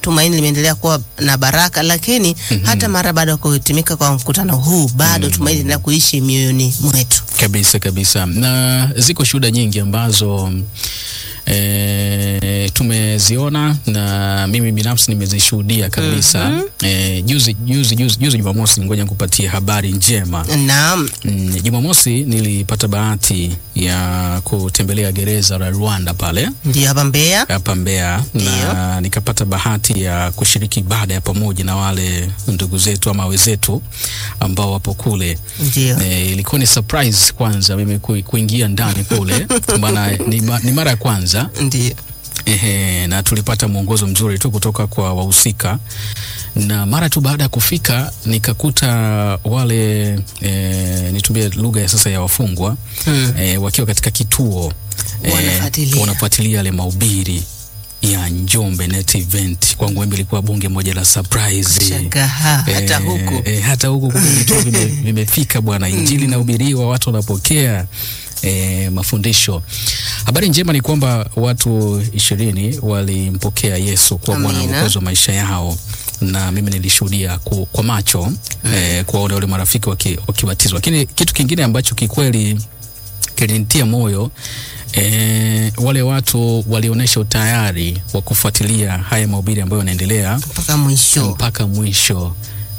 tumaini limeendelea kuwa na baraka, lakini hata mara baada ya kuhitimika kwa mkutano huu bado tumaini linaendelea kuishi mioyoni mwetu. Kabisa kabisa, na ziko shuhuda nyingi ambazo e, tumeziona na mimi binafsi nimezishuhudia kabisa. E, juzi juzi juzi juzi Jumamosi, ngoja nikupatie habari njema. Naam, Mm, Jumamosi nilipata bahati ya kutembelea gereza la Rwanda pale ndio hapa Mbeya. hapa Mbeya na nikapata bahati ya kushiriki ibada ya pamoja na wale ndugu zetu ama wenzetu ambao wapo kule. Ndio. E, ilikuwa ni surprise kwanza mimi ku- kuingia ndani kule, maana ni, ma, ni mara ya kwanza Ndio. ehe, na tulipata mwongozo mzuri tu kutoka kwa wahusika, na mara tu baada ya kufika nikakuta wale e, nitumie lugha ya sasa ya wafungwa Mm. e, wakiwa katika kituo eh, Wanafuatilia. wanafuatilia yale mahubiri ya Njombe Net Event. Kwangu mimi ilikuwa bunge moja la surprise. Shangaa hata Eh, huku. eh, hata huku kumbe vituo vime- vimefika bwana, injili inahubiriwa, watu wanapokea eh, mafundisho. Habari njema ni kwamba watu ishirini walimpokea Yesu kuwa Bwana na Amina. Mwokozi wa maisha yao, na mimi nilishuhudia ku, kwa macho eh, kuwaona wale marafiki waki- wakibatizwa. Lakini kitu kingine ambacho kikweli kilinitia moyo E, wale watu walionyesha utayari wa kufuatilia haya mahubiri ambayo yanaendelea Mpaka mwisho. mpaka mwisho,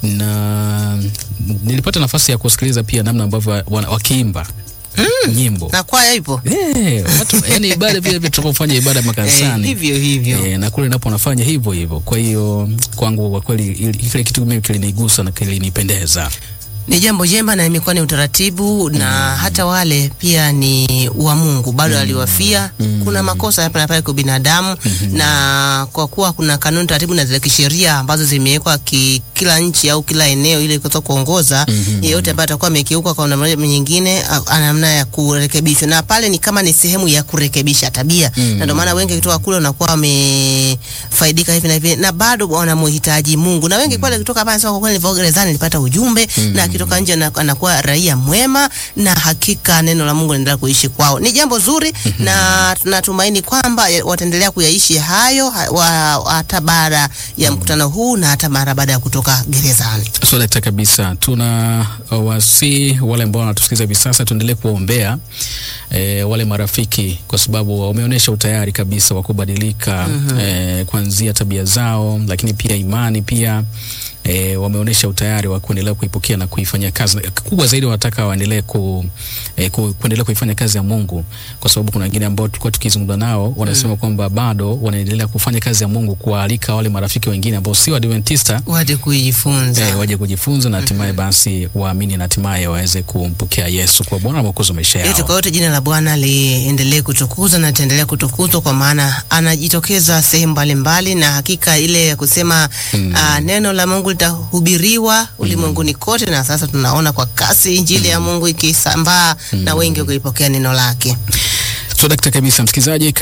na nilipata nafasi ya kusikiliza pia namna ambavyo wana- wakiimba nyimbo Na kwaya ipo. Eh, watu yani ibada vile vile tunapofanya ibada Eh, makanisani hivyo hivyo. Eh, na kule napo nafanya hivyo hivyo. Kwa hiyo kwangu kwa kweli ili- kile kitu mimi kilinigusa na kilinipendeza. Ni jambo jema na imekuwa ni utaratibu na hata wale pia ni wa Mungu bado aliwafia. Kuna makosa hapa na pale kwa binadamu na kwa kuwa kuna kanuni, taratibu na zile kisheria ambazo zimewekwa ki, kila nchi au kila eneo ili kuweza kuongoza yeyote ambaye atakuwa amekiuka kwa namna moja ama nyingine, a- ana namna ya kurekebishwa, na pale ni kama ni sehemu ya kurekebisha tabia na ndio maana wengi kutoka kule wanakuwa wamefaidika hivi na hivi, na bado wanamhitaji Mungu, na wengi pale kutoka hapa wanasema kwa kweli nilivyo gerezani nilipata ujumbe na akitoka nje ana- anakuwa raia mwema, na hakika neno la Mungu linaendelea kuishi kwao. Ni jambo zuri na tunatumaini kwamba ya- wataendelea kuyaishi hayo ha- wa- hata baada ya mkutano huu na hata mara baada ya kutoka gerezani. So dakta kabisa, tuna wasi wale ambao wanatusikiliza hivi sasa, tuendelee kuwaombea e, wale marafiki, kwa sababu wameonyesha utayari kabisa wa kubadilika e, kuanzia tabia zao, lakini pia imani pia e, wameonyesha utayari wa kuendelea kuipokea na kuifanyia kazi. Kubwa zaidi wanataka waendelee ku, e, ku, kuendelea kuifanya kazi ya Mungu, kwa sababu kuna wengine ambao tulikuwa tukizungumza nao wanasema kwamba bado wanaendelea kufanya kazi ya Mungu, kuwaalika wale marafiki wengine ambao si Waadventista Waje kujifunza. eh, waje kujifunza na hatimaye basi waamini na hatimaye waweze kumpokea Yesu kwa Bwana na Mwokozi wa maisha Yote yao. kwa yote, jina la Bwana liendelee kutukuzwa na litaendelea kutukuzwa, kwa maana anajitokeza sehemu mbalimbali, na hakika ile ya kusema ah, neno la Mungu litahubiriwa ulimwenguni kote, na sasa tunaona kwa kasi injili ya Mungu ikisambaa na wengi wakilipokea neno lake. So dakta kabisa, msikilizaji